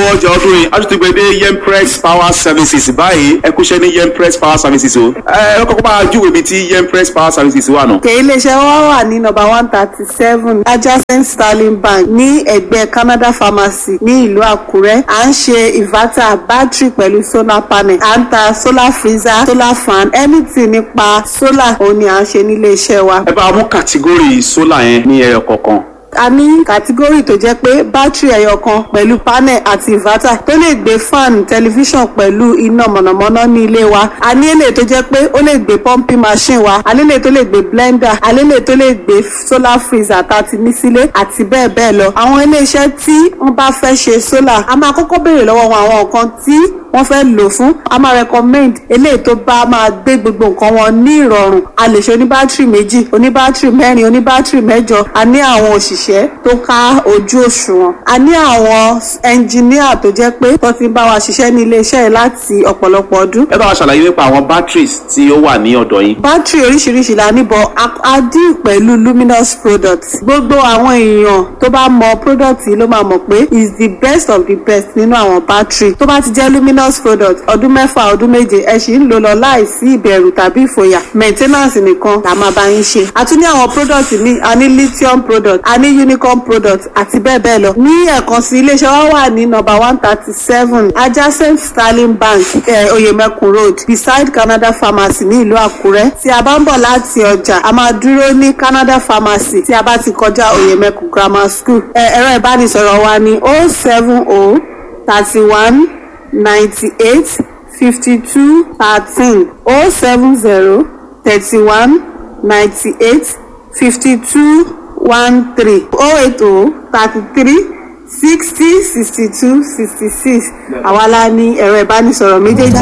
ọjà ọdún yìí a tún ti gbé dé yempress power services báyìí ẹ kúṣẹ́ ní yempress power services o ẹ ẹ kọ́kọ́ bá a júwèé ibi tí yempress power services wà nù. òkè iléeṣẹ́ wa wà ní nọ́mbà one thirty seven adjacent sterling bank ní ẹ̀gbẹ́ canada pharmacy ní ìlú àkúrẹ́ à ń ṣe inverter battery pẹ̀lú solar panel à ń ta solar freezer solar fan anything nípa solar òun ni à ń ṣe nílé iṣẹ́ wa. ẹ bá a mú kàtígórì sólà yẹn ní ẹyọ kọ̀ọ̀kan. a ní kàtígórì tó jẹ́ pé bátìrì ẹyọ kan pẹ̀lú panel àti inverter tó lè gbé fan tẹlifíṣàn pẹ̀lú iná mọ̀nàmọ́ná ní ilé wa a ní èlé tó jẹ́ pé ó lè gbé pumping machine wa a ní èlé tó lè gbé blender a ní èlé tó lè gbé solar freezer tá a ti ní sílé àti bẹ́ẹ̀ bẹ́ẹ̀ lọ àwọn iléeṣẹ́ tí wọ́n bá fẹ́ ṣe solar a máa kọ́kọ́ béèrè lọ́wọ́ wọn àwọn nǹkan tí wọ́n fẹ́ lò fún a máa recommend eléyìí tó bá máa gbé gbogbo nǹkan wọn ní ìrọ̀rùn a lè ṣe oníbátìrì méjì oníbátìrì mẹ́rin oníbátìrì mẹ́jọ a ní àwọn òṣìṣẹ́ tó ká ojú òṣùwọ̀n a ní àwọn ẹnjìníà tó jẹ́ pé tó ti ń bá wa ṣiṣẹ́ ní iléeṣẹ́ yìí láti ọ̀pọ̀lọpọ̀ ọdún ẹ bá wa ṣàlàyé nípa àwọn batteries tí ó wà ní ọ̀dọ̀ yín. bátìrì oríṣiríṣi la níbọ̀ a dín pẹ̀lú luminous products gbogbo àwọn èèyàn tó bá mọ product yìí ló máa mọ̀ pé is the best of the best nínú àwọn bátìrì tó bá ti jẹ́ luminous product ọdún mẹ́fà ọdún méje ẹ sì ń lò lọ láìsí ìbẹ̀rù tàbí ìfòyà maintenance nìkan la máa bá yín ṣe a tún ní àwọn product míì a ní lithium product a ní unicorn product àti bẹ́ẹ̀ bẹ́ẹ̀ lọ ní ẹ̀kan sí iléeṣẹ́ wa wà ní number one thirty seven adjacent sterling bank eh, oyemekun road beside canada pharmacy ní ìlú àkúrẹ́ tí a bá ń bọ̀ láti ọjà a máa dúró ní canada pharmacy tí a bá ti kọjá oyemekun grammar school ẹ̀rọ ìbánisọ̀rọ̀ wa ní oh seven oh thirty one ninety eight fifty two thirteen oh seven zero thirty one ninety eight fifty two one three oh eight oh thirty three sixty sixty two sixty six àwa la ní ẹ̀rọ ìbánisọ̀rọ̀ méjèèjì.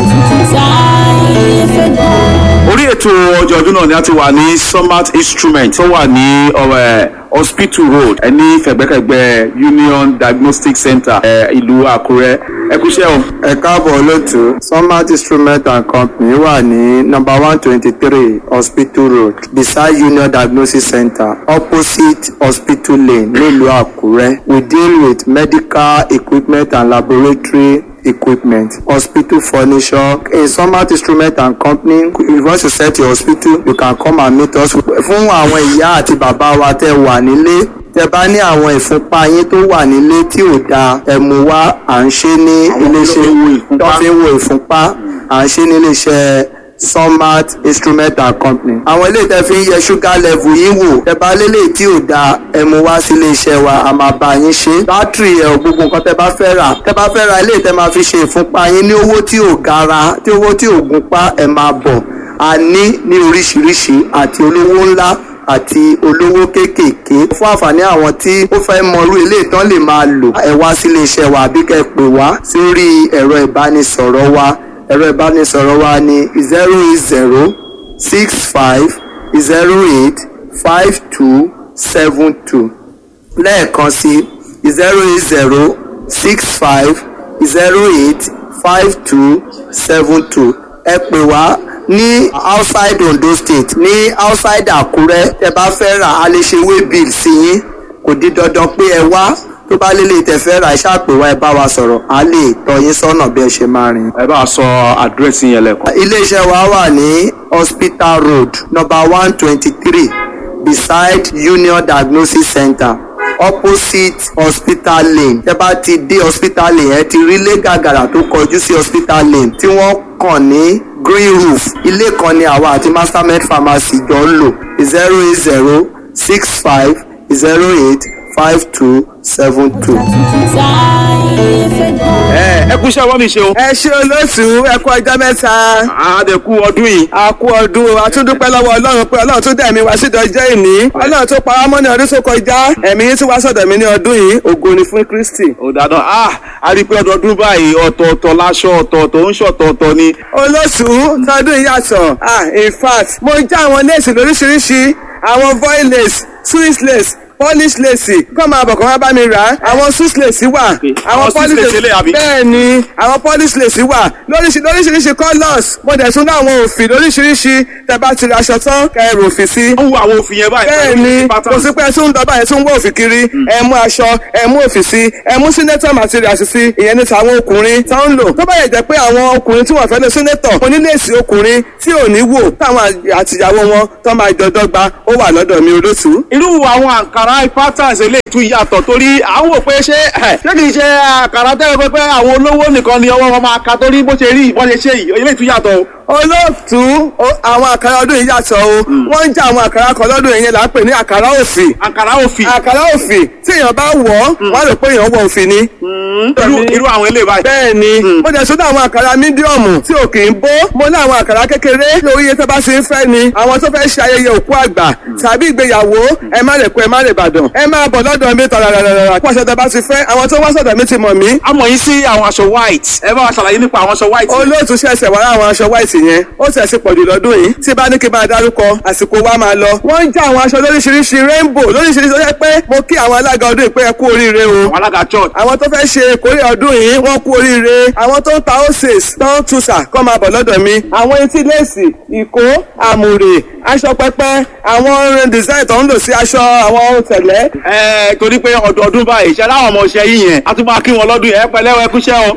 orí ètò ọjọ́ ọdún náà ni a ti wà ní summit instrument tó wà ní ọ̀rẹ́ hospital road ẹ ní fẹ̀gbẹ́kẹ̀gbẹ́ union diagnostic center ẹ ìlú àkúrẹ́ ẹ kúṣẹ́ o. ẹ káàbọ̀ lótú smart instrument and company wà ní number one twenty three hospital road beside union diagnosis center opposite hospital lane nílùú àkúrẹ́ we deal with medical equipment and laboratory equipment hospital furniture in smart instrument and company if you want to set your hospital you can come and meet us fún àwọn ìyá àti bàbá wa tẹ́ wà nílé tẹ́ bá ní àwọn ìfúnpá yín tó wà nílé tí ò dáa ẹ mú wá à ń ṣe ní iléeṣẹ́ tó fi ń wo ìfúnpá à ń ṣe ní iléeṣẹ́ sunmat instrument and company. àwọn ilé tẹ́ fi ń yẹ sugar level yín wò tẹ́ bá lélẹ̀ tí ò dáa ẹ mú wá sí iléeṣẹ́ wa a máa bá yín ṣe. bátìrì ẹ̀ gbogbo nǹkan tẹ́ bá fẹ́ rà tẹ́ bá fẹ́ ra ilé tẹ́ máa fi ṣe ìfúnpá yín ní owó tí ò gara tí owó tí ò gúnpá ẹ máa bọ̀ a ní ní oríṣiríṣi àti olówó ńlá àti olówó kéékèèké fún àǹfààní àwọn tí ó fẹ́ mọrú ilé ìtàn lè máa lò ẹ wá sí iléeṣẹ́ wa àbí kẹ́ ẹ pè wá sórí ẹ̀rọ ìbánisọ̀rọ̀ wa ẹ̀rọ ìbánisọ̀rọ̀ wa ní zero eight zero six five zero eight five two seven two lẹ́ẹ̀kan sí zero eight zero six five zero eight five two seven two ẹ pè wá ní outside Ondo state ní outside Àkúrẹ́ tẹ bá fẹ́ rà á lè ṣe way bill sí yín kò di dandan pé ẹ wá tó bá lélẹ̀ tẹ fẹ́ rà ẹ ṣàpè wá ẹ bá wa sọ̀rọ̀ á lè tọ́ yín sọ́nà bí ẹ ṣe máa rìn. ẹ bá a sọ àdírẹ́sì yẹn lẹ́kọ̀ọ́. iléeṣẹ́ wa wà ní hospital road number one twenty three beside Union Diagnosis Center opposite hospital lane tẹ bá ti dé hospital lane ẹ ti rí ilé gàgàrà tó kọjú sí hospital lane tí wọ́n kàn ní green roof ilé kan ni àwa àti mastermed pharmacy jọ ń lò zero eight zero six five zero eight five two seven two. ẹ ẹ kúṣẹ́ wọ́n mi ṣe o. ẹ ṣe olóṣù ẹ kú ọjọ́ mẹ́ta. àdẹ̀kù ọdún yìí. a kú ọdún o a tún dúpẹ́ lọ́wọ́ ọlọ́run pé ọlọ́run tún dẹ̀mí wá sídọ̀ ọjọ́ ìní ọlọ́run tó pa wá mọ́ ní ọdún tó kọjá ẹ̀mí yín tún wá sọ̀dọ̀ mi ní ọdún yìí ògo ni fún Kristi. ó dáná a a rí i pé ọdọọdún báyìí ọ̀tọ̀ọ̀tọ̀ láṣọ ọ̀tọ̀ọ̀tọ̀ ń ṣọ̀tọ̀ọ̀tọ̀ ni. olóṣù tọdún yìí yàtọ̀ ah in fact mo já àwọn léèsì lóríṣiríṣi àwọn voil lace swiss lace polish lace kọ́ máa bọ̀ kọ́ máa bá mi rà á àwọn swiss lace wà àwọn Swiss lace eléyìí àbí? bẹ́ẹ̀ ni àwọn polish lace wà lóríṣi- lóríṣiríṣi colours mo dẹ̀ tún ní àwọn òfì lóríṣiríṣi tẹ bá ti ra aṣọ tán kẹ́ ẹ rò òfì sí ó ń wo àwọn òfin yẹn báyìí bẹ́ẹ̀ pẹ̀lú ni pattern. kò sí pé ẹ tún ń dọ́bà ẹ tún ń wọ́ òfì kiri ẹ mú aṣọ ẹ mú òfì sí ẹ mú senator materials sí ìyẹn ní tàwọn ọkùnrin tó ń lò tó bá yẹ jẹ́ pé àwọn ọkùnrin tí wọ́n fẹ́ lọ senator oníléèsì ọkùnrin tí ò ní wò táwọn àtìyàwó wọn tó máa jọ dọ́gba ó wà lọ́dọ̀ mi olóṣù. irú àwọn àǹkàrá patterns eléyìí tún yàtọ̀ torí à ń wò pé ṣé ẹ̀, ṣé kìí ṣe àǹkàrá tẹ́lẹ̀ pé pé àwọn olówó nìkan ni ọwọ́ wọn máa ka torí bó ṣe rí ìbọn ṣe ṣe yìí eléyìí tún yàtọ̀ o. olóòtú o- àwọn àkàrà ọdún yìí yàtọ̀ o wọ́n ń jẹ́ àwọn àkàrà kan lọ́dún yìí yẹn là ń pè ní àkàrà òfì àǹkàrá òfin àkàrà òfì tí èèyàn bá wọ̀ ọ́ wọ́n á rò pé èèyàn wọ òfì ni. irú irú àwọn eléyìí báyìí. bẹ́ẹ̀ ni mo dẹ̀ sọ́dọ̀ àwọn àkàrà mídíọ̀mù tí ò kì í bó mo ní àwọn àkàrà kékeré lórí iye tó bá ṣe ń fẹ́ ni àwọn tó fẹ́ ṣe ayẹyẹ òkú àgbà tàbí ìgbéyàwó ẹ má lè kó ẹ má lè bàdàn ẹ máa bọ̀ lọ́dọ̀ mi tàràràràrà kó aṣọ tó bá ti fẹ́ àwọn tó wá sọ̀dọ̀ mi ti mọ̀ mí a mọ̀ yín sí àwọn aṣọ white ẹ bá wa ṣàlàyé nípa àwọn aṣọ white. olóòtú ṣẹ̀ṣẹ̀ wá àwọn aṣọ white yẹn ó sì ẹ̀sìn pọ̀jù lọ́dún yìí tí bá ní kí n máa dárúkọ àsìkò wa máa lọ. wọ́n ń já àwọn aṣọ lóríṣiríṣi rainbow lóríṣiríṣi ó yẹ pé mo kí àwọn alága ọdún yìí pé ẹ kú oríire o àwọn alága church. àwọn tó fẹ́ ṣe ìkórè ọdún yìí wọ́n kú oríire àwọn tó ń ta oses tó ń tuṣà kọ́ máa bọ̀ lọ́dọ̀ mi. àwọn etí léèsì ìkó àmùrè aṣọ pẹpẹ àwọn design tó ń lò sí aṣọ àwọn ohun tẹ̀lẹ́. ẹ torí pé ọdọọdún báyìí ṣe láwọn ọmọ ọṣẹ yìí yẹn a tún máa kí wọn lọ́dún yẹn ẹ pẹ̀lẹ́ ẹ kúṣẹ́ o.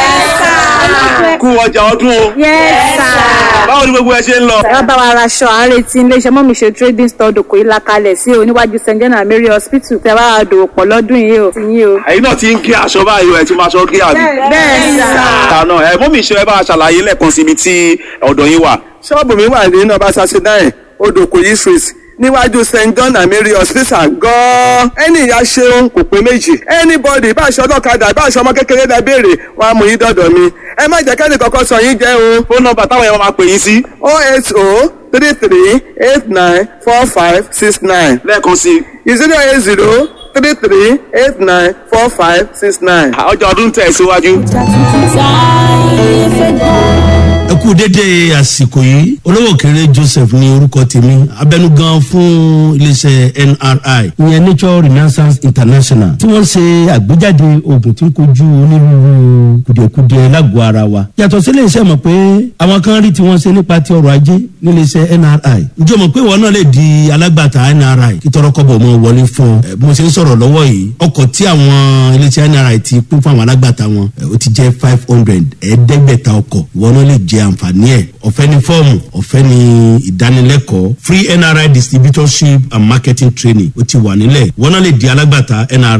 kú ọjà ọdún o. báwo ni gbogbo ẹ ṣe ń lọ. ẹ bá wa raṣọ à ń retí iléeṣẹ́ mọ́mí ṣe trading store dòkò ìlà kalẹ̀ sí oníwájú st john and mary hospital tẹ bá wa dòwò pọ̀ lọ́dún yìí o ti yín o. ẹ̀yin náà ti ń gé aṣọ báyìí o ẹ ti máa ṣọ gé àbí. bẹ́ẹ̀ sà. àná ẹ mọ́mí ṣe ẹ bá a ṣàlàyé lẹ́ẹ̀kan síbi tí ọ̀dọ̀ yín wà. ṣọ́ọ̀bù mi wà ní nọ́mbà thirty nine odòkòyí street níwájú st john and mary hospital gan-an ẹni ìyá ṣeun kò pé méjì anybody bá aṣọ ọlọ́kadà bá aṣọ ọmọ kékeré dá béèrè wọn á mú yín dọ̀dọ̀ mi ẹ má jẹ́ kẹ́ni kankan sọ yín jẹ́ o fóònù nọ́mbà táwọn yẹn máa pè yín sí oh eight oh three three eight nine four five six nine lẹ́ẹ̀kan sí i. zero eight zero three three eight nine four five six nine. ọjà ọdún tẹ̀ síwájú. ẹ kú dédé àsìkò yìí olówó kéré joseph ní orúkọ tèmi abẹnugan fún iléeṣẹ nri ìyẹn nature renaissance international tí wọn ṣe àgbéjáde oògùn tí ń kojú onírúurú kùdìẹ̀kudiẹ lágọ̀ọ́ ara wa yàtọ̀ sí iléeṣẹ́ mọ̀ pé àwọn kan rí tí wọ́n ṣe nípa ti ọrọ̀ ajé níléeṣẹ́ nri ǹjẹ́ o mọ̀ pé ìwọ náà lè di alágbàtà nri kí tọrọkọ́bọ̀ mọ́ wọlé fún ọ Ẹ, bí mo ṣe ń sọ̀rọ̀ lọ́wọ́ yìí ọkọ̀ tí àwọn iléeṣẹ́ nri ti pín fún àwọn alágbàtà wọn ẹ, ó ti jẹ́ five hundred ẹ̀ẹ́dẹ́gbẹ̀ta ọkọ̀ ìwọ náà lè jẹ àǹfààní ẹ̀ ọ̀fẹ́ ní fọ́ọ̀mù ọ̀fẹ́ ní ìdánilẹ́kọ̀ọ́ free nri distributorship and marketing training ó ti wà nílẹ̀ ìwọ náà lè di alágbàtà nri